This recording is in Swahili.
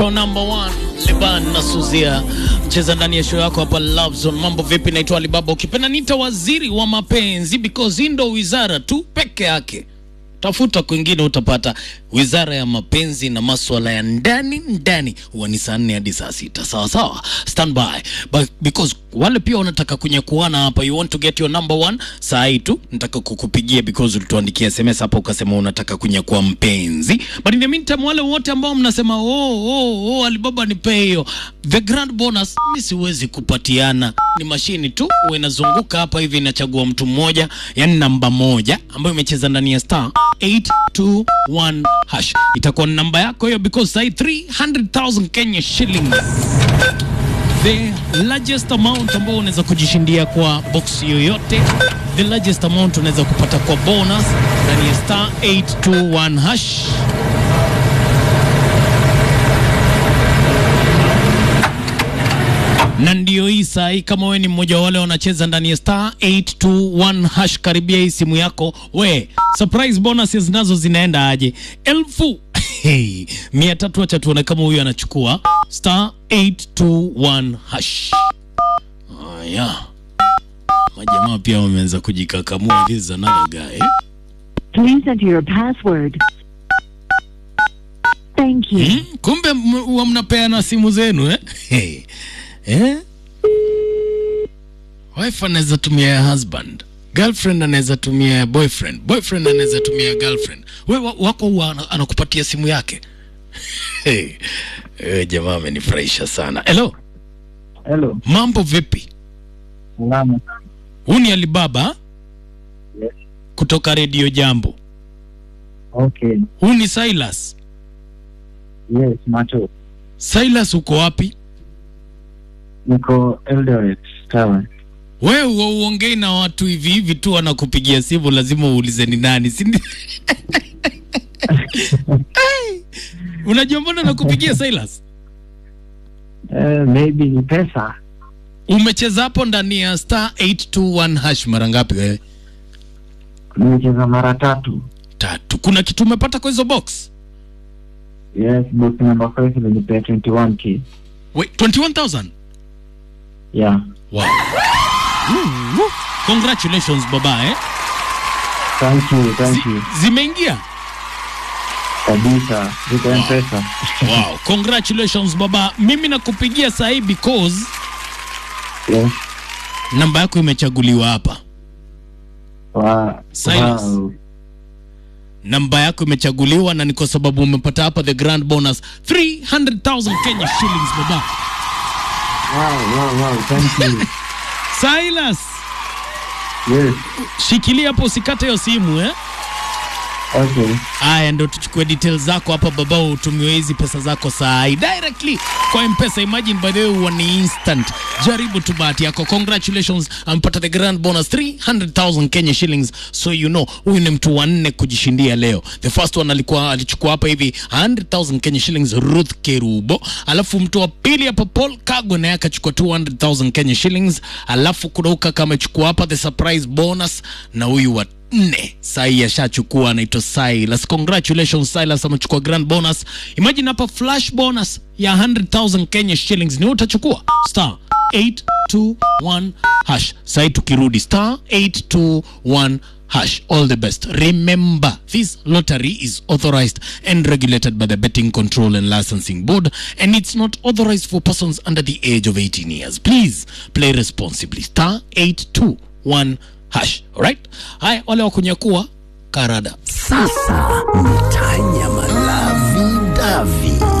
Number one Liban na Suzia cheza ndani ya show yako hapa Love Zone. Mambo vipi? Naitwa Alibaba, ukipenda nita waziri wa mapenzi because hii ndo wizara tu peke yake. Tafuta kwingine utapata wizara ya mapenzi na maswala ya ndani ndani, huwa ni saa nne hadi saa sita. Sawa sawa, stand by But because wale pia wanataka kunyakuana hapa, you want to get your number one. Saa hii tu nataka kukupigia because ulituandikia SMS hapa ukasema unataka kunyakua mpenzi, but in the meantime, wale wote ambao mnasema oh, oh, oh, Alibaba nipe hiyo the grand bonus, mi siwezi kupatiana, ni mashini tu huwa inazunguka hapa hivi, inachagua mtu mmoja, yani namba moja ambayo imecheza ndani ya star 821 hash itakuwa ni namba yako hiyo, because sai 300,000 Kenya shillings the largest amount ambao unaweza kujishindia kwa box yoyote, the largest amount unaweza kupata kwa bonus ndani ya star 821 hash. na ndio hii saa hii, kama we ni mmoja wa wale wanacheza ndani ya star 821 hash, karibia hii simu yako we, surprise bonuses nazo zinaenda aje? elfu hey, mia tatu. Acha tuone kama huyu anachukua star 821 hash. Haya, majamaa pia wameanza kujikakamua. This is another guy. Please enter your password. Thank you. Hmm? Kumbe m- huwa mnapeana simu zenu eh? Hey. Eh? Wife anaweza tumia ya husband, girlfriend anaweza tumia ya boyfriend, boyfriend anaweza tumia ya girlfriend. We wa- wako huwa ana- anakupatia simu yake. Hey. Eh, jamaa amenifurahisha sana. Hello, Hello. mambo vipi? Salama. Huu ni Alibaba Yes. kutoka Radio Jambo. Okay. Huu ni Silas. Yes, macho. Silas, uko wapi? Niko Eldoret Tower. Wewe huwa uongei na watu hivi hivi tu, wanakupigia simu, lazima uulize ni nani, si ndi- Ai, Unajua mbona nakupigia Silas? Uh, maybe ni pesa. Umecheza hapo ndani ya star 821 hash mara ngapi wewe? Nimecheza mara tatu. Tatu. Kuna kitu umepata kwa hizo box? Yes, box number 5 ilinipea 21k. Wait, 21,000? Yeah. Wow. Woo. Congratulations baba eh. Thank you, thank Zi, you. zimeingia? Kabisa. Niko M-Pesa. Wow. Congratulations baba. Mimi nakupigia saa hii because Yes. namba yako imechaguliwa hapa. Wa, Silas. wow. namba yako imechaguliwa na ni kwa sababu umepata hapa the grand bonus 300,000 Kenya shillings baba. Wow, wow, wow. Thank you. Silas, yes. shikilia hapo usikate hiyo simu eh. Okay. Aya, ndo tuchukue details zako hapa baba, utumiwe hizi pesa zako saa hii directly kwa M-Pesa. Imagine by the way, huwa ni instant. Jaribu tu bahati yako. Congratulations, ampata the grand bonus 300,000 Kenya shillings. So you know, huyu ni mtu wa nne kujishindia leo. The first one alikuwa alichukua hapa hivi 100,000 Kenya shillings, Ruth Kerubo. Alafu mtu wa pili hapa Paul Kagwe naye akachukua 200,000 Kenya shillings. Alafu kuna huyu kaka amechukua hapa the surprise bonus na huyu wa nne sai ashachukua anaitwa Silas. Congratulations Silas, amechukua grand bonus. Imagine hapa flash bonus ya 100,000 Kenya shillings ni wewe utachukua star 821 hash. Sai tukirudi star 821 hash. All the best. Remember, this lottery is authorized and regulated by the Betting Control and Licensing Board and it's not authorized for persons under the age of 18 years. Please play responsibly. Star 821 hash. Alright? Haya, wale wa kunyakua karada. Sasa ni tanya malavi davi